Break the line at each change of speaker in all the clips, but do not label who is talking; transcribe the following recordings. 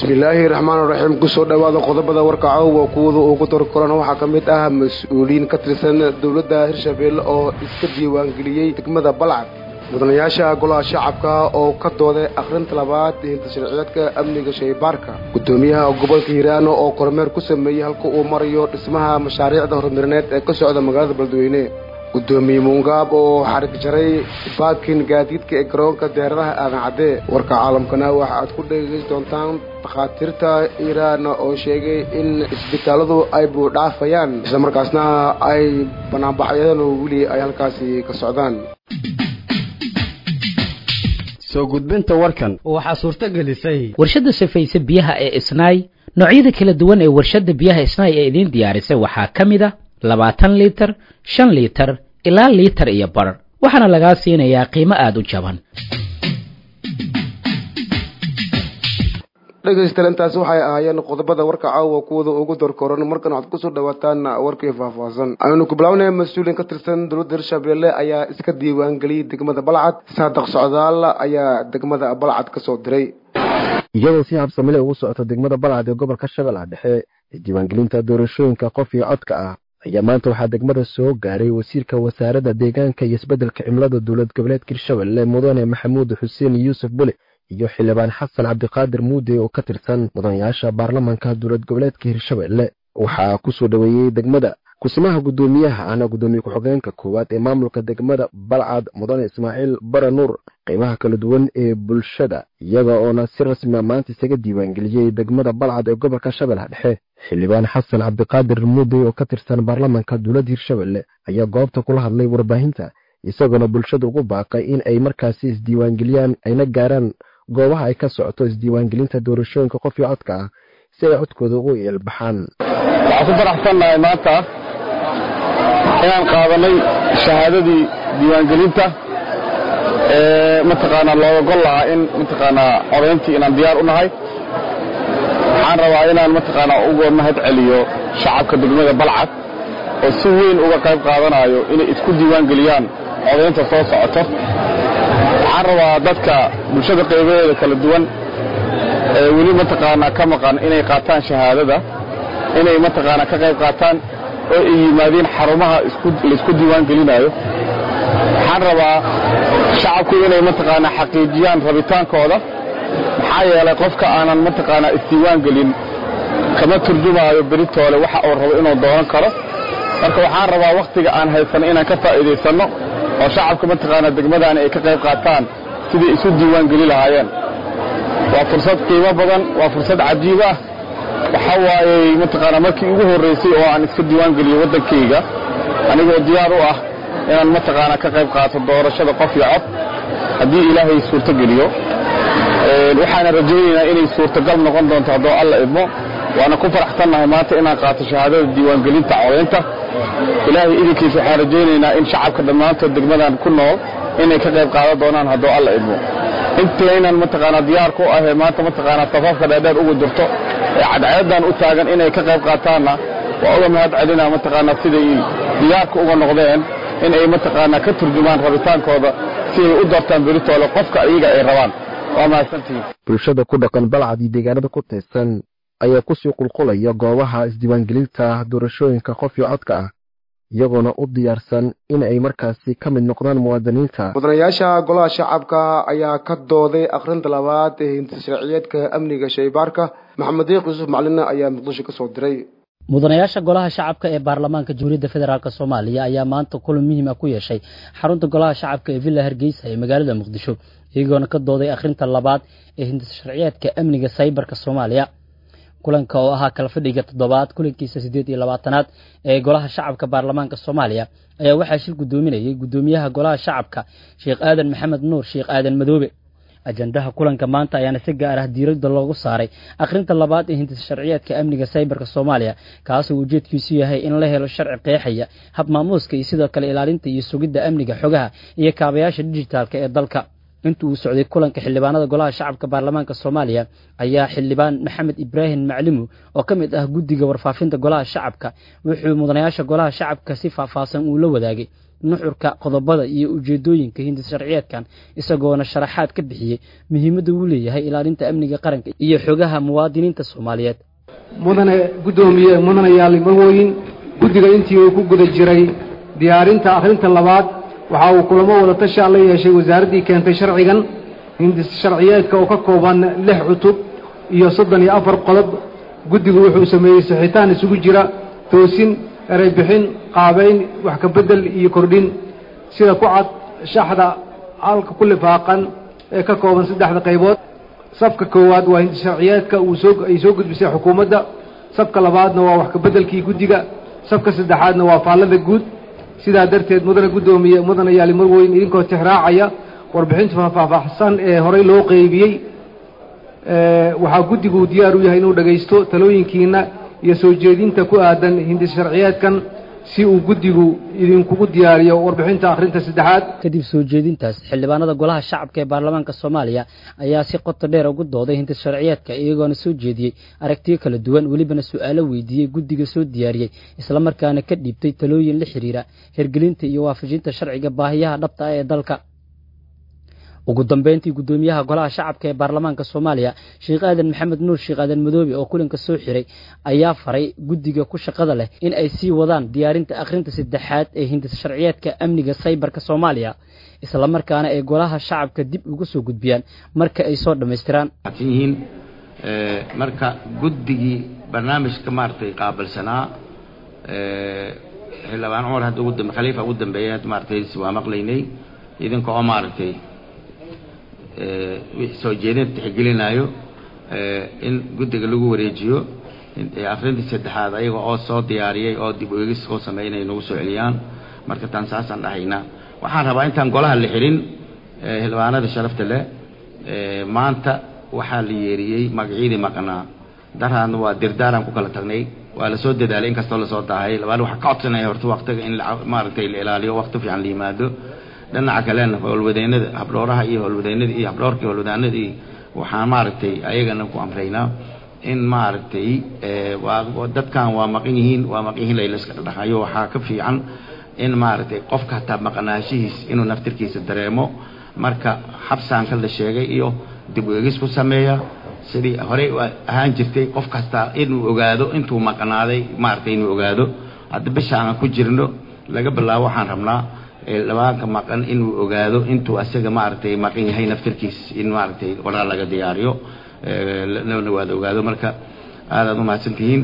bismillaahi raxmaan raxiim kusoo dhowaada qodobada warka caawa kuwada ugu dar koran waxaa ka mid ah mas-uuliyiin ka tirsan dowladda hirshabeelle oo iska diiwaangeliyey degmada balcad mudanayaasha golaha shacabka oo ka dooday akhrinta labaad hinta sharciyeedka amniga shaybaarka guddoomiyaha gobolka hiiraano oo kormeer ku sameeyey halka uu marayo dhismaha mashaariicda horumarineed ee ka socda magaalada beledweyne guddoomiye muungaab oo xarig jaray baakin gaadiidka ee garoonka diyaaradaha aadan cadde warka caalamkana waxa aad ku dhegeysan doontaan dhakhaatiirta iiraan oo sheegay in isbitaaladu ay buudhaafayaan islamarkaasna ay banaanbaxyadaan oo weli ay halkaasi ka socdaan
soo gudbinta warkan
waxaa suurto gelisay
warshadda safayse biyaha ee isnaay noocyada kala duwan ee warshadda biyaha isnaay ee idiin diyaarisay waxaa ka mid a labaatan liitar shan liitar ilaa liitar iyo bar waxaana lagaa siinayaa qiimo aada u jaban
dhegaystayaal intaasi waxay ahaayeen qodobada warka caawa kuwada ugu dorkoran markan waxaad kusoo dhawaataan warkii faahfaahsan aynu ku bilaabnay mas-uuliin ka tirsan dowladda hirshabeelle ayaa iska diiwaangeliyey degmada balcad saadaq socdaal ayaa degmada balcad ka soo diray
iyadoo si habsamile ugu socota degmada balcad ee gobolka shabeellaha dhexe ee diiwaangelinta doorashooyinka qof iyo codka ah ayaa maanta waxaa degmada soo gaaray wasiirka wasaaradda deegaanka iyo isbeddelka cimilada dowlad goboleedka hirshabelle mudane maxamuud xuseen yuusuf bule iyo xildhibaan xasan cabdiqaadir muude oo ka tirsan mudanayaasha baarlamanka dowlad goboleedka hirshabelle waxaa kusoo dhoweeyey degmada kusimaha guddoomiyaha ahna guddoomiye ku-xogeenka koowaad ee maamulka degmada balcad mudane ismaaciil bara nuur qiimaha kala duwan ee bulshada iyaga oona si rasmia maanta isaga diiwaangeliyey degmada balcad ee gobolka shabeellaha dhexe xildhibaan xasan cabdiqaadir muude oo ka tirsan baarlamanka dowladda hirshabelle ayaa goobta kula hadlay warbaahinta isagoona bulshada ugu baaqay in ay markaasi isdiiwaangeliyaan ayna gaaraan goobaha ay ka socoto isdiiwaangelinta doorashooyinka qof iyo codka ah si ay codkooda ugu eelbaxaan
waxaan ku faraxsannahay maanta inaan qaadanay shahaadadii diiwaangelinta ee mataqaanaa looga gol lahaa in mataqaanaa codayntii inaan diyaar u nahay waxaan rabaa inaan mataqaanaa uga mahad celiyo shacabka degmada balcad oo si weyn uga qayb qaadanayo inay isku diiwaangeliyaan codaynta soo socoto waxaan rabaa dadka bulshada qaybaheeda kala duwan ee weli mataqaanaa ka maqan inay qaataan shahaadada inay mataqaanaa ka qayb qaataan oo ay yimaadeen xarumaha laisku diiwaangelinayo waxaan rabaa shacabku inay mataqaanaa xaqiijiyaan rabitaankooda maxaa yeelay qofka aanan mataqaanaa isdiiwaangelin kama turjumaayo beritoole waxa uu rabo inuu doonan karo marka waxaan rabaa wakhtiga aan haysanno inaan ka faa'iidaysanno oo shacabka mataqaanaa degmadaani ay ka qayb qaataan sidai isu diiwaangeli lahaayeen waa fursad qiimo badan waa fursad cajiib ah waxa waayey mataqaanaa markii ugu horraysay oo aan iska diiwaangeliyo waddankayga anigoo diyaar u ah inaan mataqaanaa ka qayb qaato doorashada qof iyo cod haddii ilaahay suurto geliyo waxaana rajaynaynaa inay suurtagal noqon doonto haddoo alla idmo waana ku faraxsannahay maanta inaan qaato shahaadada diiwaangelinta codaynta ilaahay idinkiisa waxaan rajaynaynaa in shacabka dhammaantood degmadan ku nool inay ka qayb qaadan doonaan haddoo alla idmo intaynan mataqaanaa diyaar ku ahee maanta mataqaanaa safafka dheerdheer ugu jirto ee cadceedan u taagan inay ka qayb qaataanna waa uga mahad celinaa mataqaanaa siday diyaarka uga noqdeen in ay mataqaanaa ka turjumaan rabitaankooda si ay u doortaan beritoole qofka iyaga ay rabaan waa mahadsantihiin
bulshada ku dhaqan balcad iyo deegaanada ku tirsan ayaa kusii qulqulaya goobaha isdiiwaangelinta doorashooyinka qof iyo codka ah iyagoona u diyaarsan in ay markaasi ka mid noqdaan muwaadiniinta
mudanayaasha golaha shacabka ayaa ka dooday akhrinta labaad ee hinta sharciyeedka amniga shaybaarka maxamed diiq yuusuf macalina ayaa muqdisho ka soo diray
mudanayaasha golaha shacabka ee baarlamaanka jamhuuriyadda federaalk soomaaliya ayaa maanta kulan muhiim ah ku yeeshay xarunta golaha shacabka ee villa hargeysa ee magaalada muqdisho iyagoona ka dooday akhrinta labaad ee hinta sharciyeedka amniga saybarka soomaaliya kulanka oo ahaa kala fadhiga toddobaad kulankiisa siddeed iyo labaatanaad ee golaha shacabka baarlamaanka soomaaliya ayaa waxaa shir guddoominayay guddoomiyaha golaha shacabka sheekh aadan maxamed nuur sheekh aadan madoobe ajandaha kulanka maanta ayaana si gaar ah diiradda loogu saaray akhrinta labaad ee hindisa sharciyeedka amniga saybarka soomaaliya kaasoo ujeedkiisu yahay in la helo sharci qeexaya hab maamuuska iyo sidoo kale ilaalinta iyo sugidda amniga xogaha iyo kaabayaasha dijitaalka ee dalka inta uu socday kulanka xildhibaanada golaha shacabka baarlamaanka soomaaliya ayaa xildhibaan maxamed ibraahim maclimu oo ka mid ah guddiga warfaafinta golaha shacabka wuxuu mudanayaasha golaha shacabka si faahfaahsan uu la wadaagay nuxurka qodobada iyo ujeedooyinka hindis sharciyeedkan isagoona sharaxaad ka bixiyey muhiimadda uu leeyahay ilaalinta amniga qaranka iyo xogaha muwaadiniinta soomaaliyeed
mudane guddoomiye mudanayaal marwooyin guddiga intii uu ku guda jiray diyaarinta akhrinta labaad waxa uu kulamo wada tashaa la yeeshay wasaaraddii keentay sharcigan hindis sharciyeedka oo ka kooban lix cutub iyo soddon iyo afar qodob guddigu wuxuu sameeyey sixitaan isugu jira toosin ereybixin qaabayn wax ka beddel iyo kordhin sida ku cad shaxda halka ku lifaaqan ee ka kooban saddexda qaybood safka koowaad waa hindis sharciyeedka uu soo ay soo gudbisay xukuumadda safka labaadna waa wax ka beddelkii guddiga safka saddexaadna waa faallada guud sidaa darteed mudane guddoomiye mudane yaali marweyn idinkoo tixraacaya warbixinta faahfaahsan ee horey loo qeybiyey waxaa guddigu diyaar u yahay inuu dhagaysto talooyinkiina iyo soo jeedinta ku aadan hindis sharciyeedkan si uu guddigu idinkugu diyaariyo warbixinta akhrinta saddexaad
kadib soo jeedintaas xildhibaanada golaha shacabka ee baarlamaanka soomaaliya ayaa si qoto dheer ugu dooday hindis sharciyeedka iyagoona soo jeediyey aragtiyo kala duwan welibana su-aalo weydiiyey guddiga soo diyaariyey islamarkaana ka dhiibtay talooyin la xiriira hirgelinta iyo waafajinta sharciga baahiyaha dhabta ah ee dalka ugu dambeyntii guddoomiyaha golaha shacabka ee baarlamaanka soomaaliya sheekh aadan maxamed nuur sheekh aadan madoobe oo kulanka soo xiray ayaa faray guddiga ku shaqada leh in ay sii wadaan diyaarinta akhrinta saddexaad ee hindis sharciyeedka amniga saybarka soomaaliya islamarkaana ay golaha shacabka dib uga soo gudbiyaan marka ay soo dhammaystiraan
yihiin marka guddigii barnaamijka maaragtay qaabilsanaa xildhibaan cumar hadda ugu dambe khaliifa ugu dambeeya maaragtay waa maqlaynay idinka oo maaragtay soo jeedinta tixgelinayo in guddiga lagu wareejiyo akrintii saddexaad ayaga oo soo diyaariyay oo dib uegis oo sameynay nagu soo celiyaan marka taan saasaan dhahaynaa waxaan rabaa intaan golaha la xirin xildhibaanada sharafta leh maanta waxaa la yeeriyey magacyadii maqnaa daraadna waa dirdaaran ku kala tagnay waa lasoo dadaalay inkastoo lasoo daahay labaan waxaa ka codsanaya horta waktiga in maaragtay la ilaaliyo wakti fiican la yimaado dhinaca kalena howlwadeennada habdhooraha iyo howlwadeennada iyo habdhoorkii howlwadaanadii waxaan maaragtay ayagana ku amraynaa in maaragtay dadkan waa maqan yihiin waa maqan yihiin laylaska dhadhahayo waxaa ka fiican in maaragtay qofka hataa maqnaashihiis inuu naftirkiisa dareemo marka xabsaanka la sheegay iyo dib u egis ku sameeya sidii horey ahaan jirtay qof kastaa inuu ogaado intuu maqnaaday maaragtay inuu ogaado hadda bisha aan ku jirno laga bilaabo waxaan rabnaa labaanka maqan inuu ogaado intuu asaga maaragtay maqan yahay naftirkiis in maaragtay qoraal laga diyaariyo lana waada ogaado marka aadaad umahadsantihiin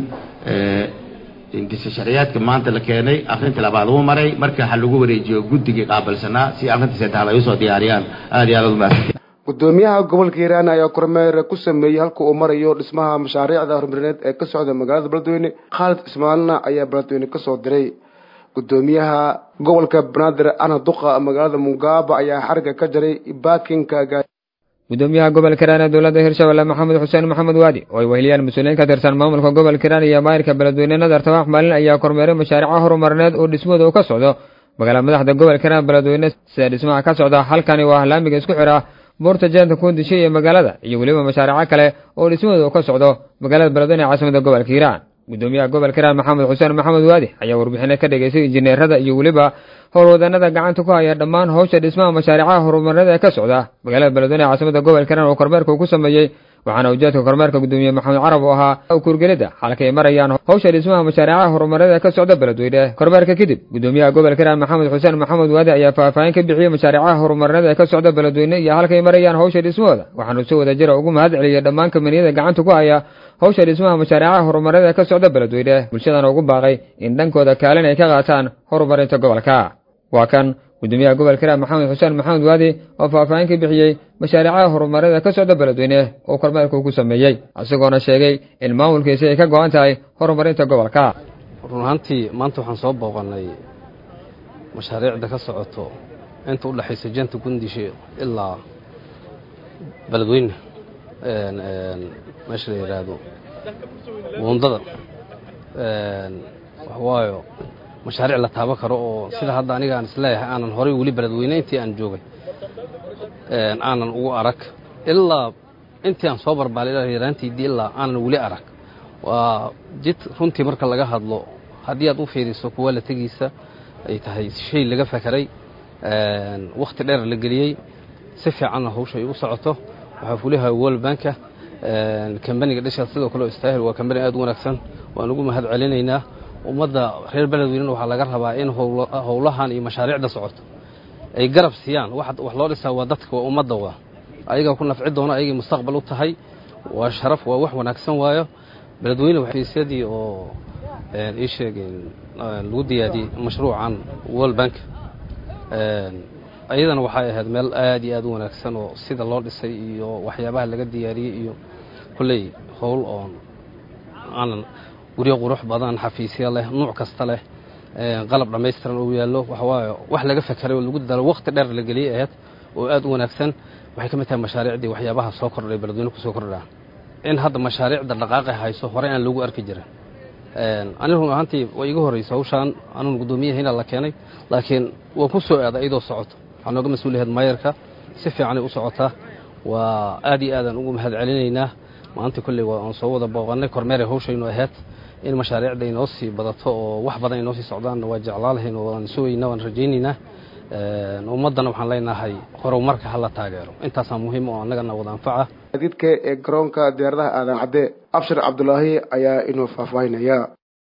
indisa sharciyaadka maanta la keenay akrinta labaad uu maray marka ha lagu wareejiyo guddigii qaabilsanaa si akrinta saddexaad ay usoo diyaariyaan aad iyo aad aad umahadsantihiin
gudoomiyaha gobolka hiiraan ayaa kormeer ku sameeyey halka uu marayo dhismaha mashaariicda horumarineed ee ka socda magaalada beledweyne khaalid ismaalna ayaa beledweyne kasoo diray gudoomiyaha gobolka banaadir ana duqa magaalada mugaaba ayaa xariga ka jaray baakinka
gudoomiyaha gobolka hiiraan ee dowladda hirshabelle maxamed xuseen maxamed waadi oo ay weheliyaan mas-uuliyiin ka tirsan maamulka gobolka hiiraan iyo maayirka beledweyne nadar tabax maalin ayaa kormeeray mashaariica horumarineed oo dhismooda uu ka socdo magaalada madaxda gobolka hiiraan beledweyne sida dhismaha ka socda halkani waa laamiga isku xidha buurta jeenta kuundisho iyo magaalada iyo weliba mashaariico kale oo dhismooda uu ka socdo magaalada beledweyne ee caasimada gobolka hiiraan gudoomiyaha gobolka hiiraan maxamed xuseen maxamed waadi ayaa warbixino ka dhegaystay injineerada iyo weliba howlwadanada gacanta ku haya dhammaan howsha dhismaha mashaariicaha horumarineed ee ka socda magaalada beledweyne ee caasimada gobolka hiiraan oo kormeerka uu ku sameeyey waxaana ujeedka kormeerka gudoomiye maxamed carab oo ahaa kuurgelida xalka ay marayaan howsha dhismaha mashaariicaha horumarineed ee ka socda beledweyne kormeerka kadib gudoomiyaha gobolka hiiraan maxamed xuseen maxamed waadi ayaa faahfaahin ka bixiyey mashaariicaha horumarineed ee ka socda beledweyne iyo halkay marayaan howsha dhismahooda waxaanu si wada jira ugu mahad celiyey dhammaan kamaniyada gacanta ku haya howsha dhismaha mashaariicaha horumarineed ee ka socda beledweyne bulshadana ugu baaqay in dhankooda kaalin ay ka qaataan horumarinta gobolka waa kan gudoomiyaha gobolka hiiraan maxamed xuseen maxamed waadi oo faahfaahin ka bixiyey mashaariicaha horumareed ee ka socda beledweyne oo kormeerka uu ku sameeyey isagoona sheegay in maamulkiisi ay ka go-an tahay horumarinta gobolka
run ahaantii maanta waxaan soo booqannay mashaariicda ka socoto inta u dhexaysa janta gundishe ilaa beledweyne meesha la yidhaahdo buundada waxwaayo mashaariic la taaban karo oo sida hadda aniga aan isleeyahay aanan horay weli beledweyne intii aan joogay aanan ugu arag ilaa intii aan soo barbaalay yaraantiidii ilaa aanan weli arag waa jid runtii marka laga hadlo haddii aad u fiiriso kuwa la tegiisa ay tahay shay laga fakaray wakhti dheer la geliyey si fiicanna hawsha ay u socoto waxaa fuliha world banka kambaniga dhishaas sidoo kale istaahil waa kambani aad u wanaagsan waan ugu mahad celinaynaa ummadda reer beledweynena waxaa laga rabaa in howlahan iyo mashaariicda socoto ay garab siiyaan wax loo dhisaa waa dadka waa ummadda waa ayagaa ku nafci doona ayagay mustaqbal u tahay waa sharaf waa wax wanaagsan waayo beledweyne xafiisyadii oo ii sheegeen lagu diyaadiyey mashruucan world bank ayadana waxay ahayd meel aad iyo aad u wanaagsan oo sida loo dhisay iyo waxyaabaha laga diyaariyey iyo kulley howl oon aanan guryo qurux badan xafiisya leh nuuc kasta leh qalab dhammaystiran uu yaallo waxawaaye wax laga fakaray oo lagu dadaalo wakhti dheer la geliyey ahayd oo aad u wanaagsan waxay ka mid tahay mashaariicdii waxyaabaha soo kordhay beledweyne kusoo kordhaa in hadda mashaariicda dhaqaaqi hayso horey aan loogu arki jirin ani run ahaantii way iga horraysa hawshaan anuun guddoomiyahayna la keenay laakiin waa ku soo aaday iyadoo socoto waxaa nooga mas-uuliyahed maayarka si fiicanay u socotaa waa aad iyo aadaan ugu mahad celinaynaa maanta kolley waa aan soo wada booqannay kormeeray hawshaynu ahayd in mashaariicda inoo sii badato oo wax badan inoo sii socdaanna waa jeclaalahayn oo waan sugaynaa waan rajaynaynaa ummaddana waxaan leenahay horumarka hala taageero intaasaa muhiim oo annagana wada anfaca
gaadiidka ee garoonka diyaaradaha aadan cadde abshir cabdulaahi ayaa inuu faahfaahinaya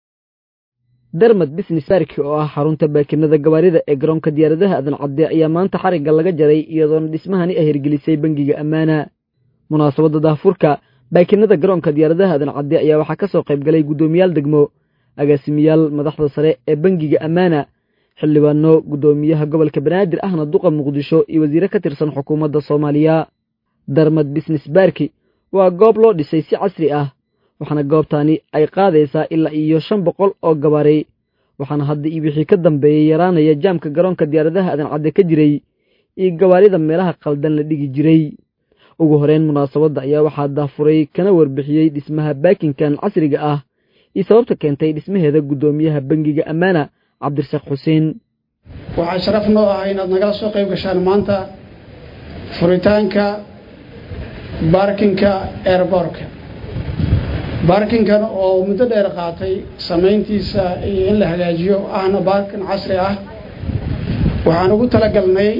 dermad business barki oo ah xarunta baakinada gawaarida ee garoonka diyaaradaha aadan cadde ayaa maanta xarigga laga jaray iyadoona dhismahani ay hirgelisay bangiga ammaana munaasabadda daahfurka baakinada garoonka diyaaradaha aadan cadde ayaa waxaa ka soo qayb galay guddoomiyaal degmo agaasimayaal madaxda sare ee bangiga ammaana xildhibaano guddoomiyaha gobolka banaadir ahna duqa muqdisho iyo wasiire ka tirsan xukuumadda soomaaliya darmad business barki waa goob loo dhisay si casri ah waxaana goobtaani ay qaadaysaa ilaa iyo shan boqol oo gabaari waxaana hadda iyo wixii ka dambeeyey yaraanaya jaamka garoonka diyaaradaha aadan cadde ka jiray iyo gawaarida meelaha qaldan la dhigi jiray ugu horeyn munaasabadda ayaa waxaa daafuray kana warbixiyey dhismaha baakinkan casriga ah iyo sababta keentay dhismaheeda guddoomiyaha bangiga ammaana cabdirasaaq xuseen
waxaa sharaf noo ah inaad nagala soo qayb gashaan maanta furitaanka baarkinka eerboorka baarkinkan oo muddo dheer qaatay samayntiisa iyo in la hagaajiyo ahna baarkin casri ah waxaan ugu talagalnay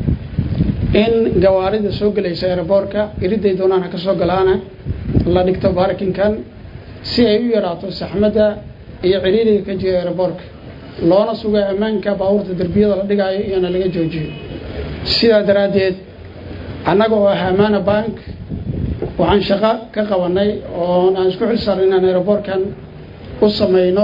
in gawaarida soo gelaysa eerboorka iriday doonaan ha ka soo galaana la dhigto baarkinkan si ay u yaraato saxmadda iyo ciriiriga ka jira eerboorka loona suga ammaanka baabuurta derbiyada la dhigaayo iyona laga joojiyo sidaa daraaddeed annaga oo ah amaana bank waxaan shaqo ka qabanay oo aan isku xil saarnay inaan aeroboortkan u samayno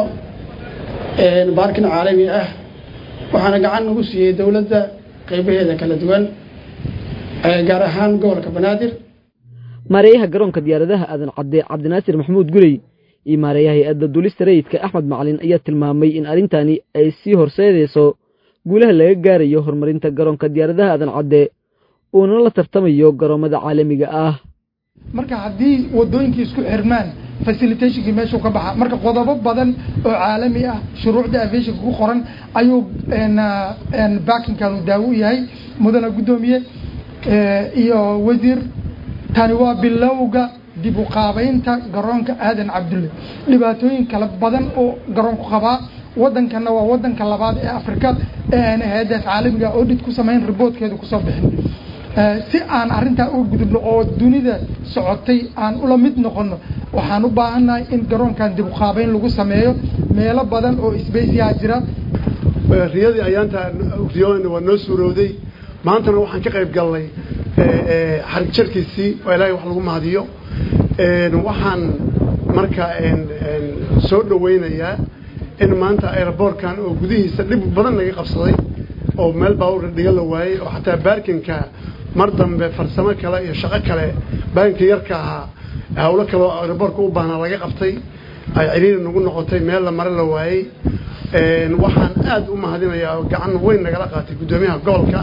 baarkin caalami ah waxaana gacan nagu siiyey dowladda qaybaheeda kala duwan gaar ahaan gobolka banaadir
maareeyaha garoonka diyaaradaha aadan cadde cabdinaasir maxamuud gurey iyo maareeyaha hay-adda duulista rayidka axmed macalin ayaa tilmaamay in arrintani ay sii horseedayso guulaha laga gaarayo horumarinta garoonka diyaaradaha aadan cadde uuna la tartamayo garoomada caalamiga ah
marka haddii wadooyinkii isku xirmaan facilitationkii meeshuu ka baxa marka qodobo badan oo caalami ah shuruucda aviationka ku qoran ayuu baakinkanu daawo u yahay mudana guddoomiye iyo wasiir tani waa bilowga dib u qaabaynta garoonka aadan cabdulle dhibaatooyin kala badan oo garoonku qabaa waddankana waa waddanka labaad ee afrika ee aan hay-addaas caalamiga audit ku samayn riboortkeedu kusoo bixin si aan arrintaa uga gudubno oo dunida socotay aan ula mid noqono waxaan u baahannahay in garoonkan dib u qaabayn lagu sameeyo meelo badan oo isbeysiyaa jira
riyadii ayaanta riyooyna waa noo suurowday maantana waxaan ka qayb galnay xarig jarkiisii oo ilaahay wax lagu mahadiyo waxaan marka soo dhaweynayaa in maanta aeroboortkan oo gudihiisa dhib badan naga qabsaday oo meel baawurka dhiga la waayey oo xataa baarkinka mar dambe farsamo kale iyo shaqo kale baarkinka yarka ahaa hawlo kaleoo aeroboortka u baahnaa laga qabtay ay ciriiri nagu noqotay meel la mare la waayey waxaan aad u mahadinayaa gacan weyn nagala qaatay guddoomiyaha gobolka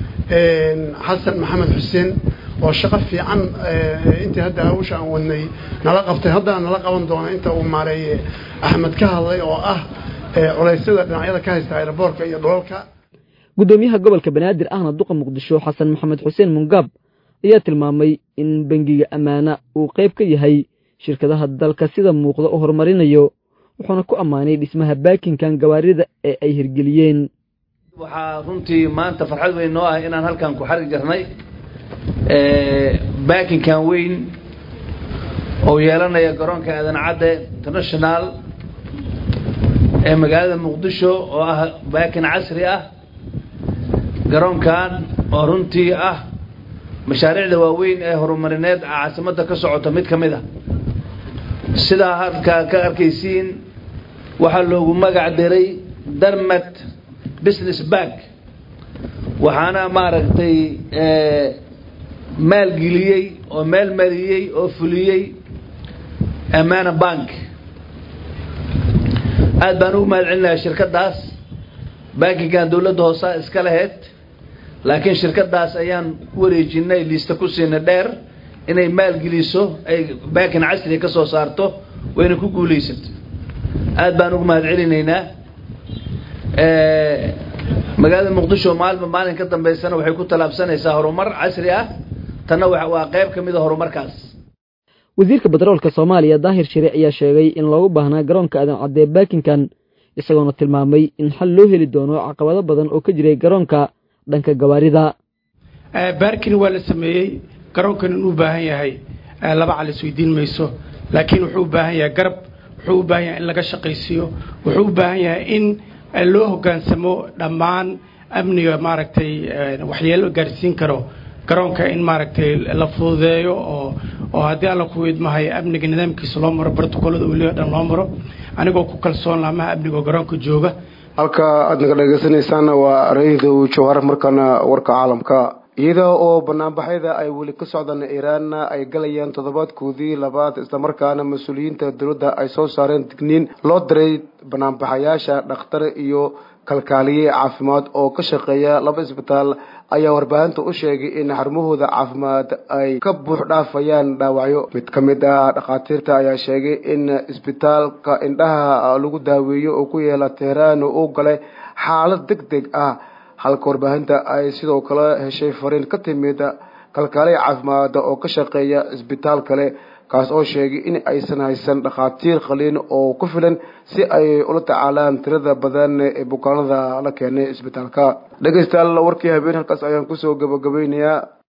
xasan maxamed xuseen oo shaqo fiican intii hadda hawsha aan wadnay nala qabtay haddana nala qaban doona inta uu maareeye axmed ka hadlay oo ah culaysyada dhinacyada ka haysta aeroboortka iyo dholalka
guddoomiyaha gobolka banaadir ahna duqa muqdisho xasan maxamed xuseen mungaab ayaa tilmaamay in bangiga ammaana uu qayb ka yahay shirkadaha dalka sida muuqda u horumarinayo wuxuuna ku ammaanay dhismaha baakinkan gawaarida ee ay hirgeliyeen
waxaa runtii maanta farxad weyn noo ah inaan halkan ku xarig jarnay baakinkan weyn oo yeelanaya garoonka aadan cadde international ee magaalada muqdisho oo ah baakin casri ah garoonkan oo runtii ah mashaariicda waaweyn ee horumarineed caasimadda ka socota mid ka mid a sidaa halkaa ka arkaysiin waxaa loogu magac diray darmat business bank waxaana maaragtay maalgeliyey oo meel mariyey oo fuliyey amana bank aad baan ugu mahad celinayaa shirkaddaas bankigan dowladda hoosaa iska lahayd laakiin shirkaddaas ayaan ku wareejinay liista ku siina dheer inay maalgeliso ay bankin casriga ka soo saarto wayna ku guulaysato aad baan ugu mahad celinaynaa magaalada muqdisho maalinba maalin ka dambeysana waxay ku tallaabsanaysaa horumar casri ah tanna waa qayb ka mid a horumarkaas
wasiirka batroolka soomaaliya daahir shire ayaa sheegay in loogu baahnaa garoonka aadan caddee baakinkan isagoona tilmaamay in xal loo heli doono caqabado badan oo ka jiray garoonka dhanka gawaarida
baarkin waa la sameeyey garoonkan inuu baahan yahay laba cal isweydiin mayso laakiin wuxuu u baahan yahay garab wuxuu u baahan yahay in laga shaqaysiiyo wuxuu u baahan yahay in loo hoggaansamo dhammaan amniga maaragtay waxyeelo gaarsiin karo garoonka in maaragtay la fududeeyo oo oo haddii alla ku idmahay amniga nidaamkiisa loo maro brotocolada weliba dhan loo maro anigoo ku kalsoon laamaha amniga garoonka jooga
halka aad naga dhegeysanaysaana waa ra-iidu jawhar markana warka caalamka iyada oo banaanbaxyada ay weli ka socdaan iiraanna ay galayaan toddobaadkoodii labaad islamarkaana mas-uuliyiinta dowladda ay soo saareen digniin loo diray banaanbaxayaasha dhakhtar iyo kalkaaliye caafimaad oo ka shaqeeya laba isbitaal ayaa warbaahinta u sheegay in xarumahooda caafimaad ay ka buux dhaafayaan dhaawacyo mid ka mid ah dhakhaatiirta ayaa sheegay in isbitaalka indhaha lagu daaweeyo oo ku yaala teheraan uu galay xaalad deg deg ah halka warbaahinta ay sidoo kale heshay fariin ka timid kalkaaliya caafimaada oo ka shaqeeya isbitaal kale kaas oo sheegay in aysan haysan dhakhaatiir qaliin oo ku filan si ay ula tacaalaan tirada badan ee bukaanada la keenay isbitaalka dhegeystayaal warkii habeen halkaas ayaan kusoo gabagabeynayaa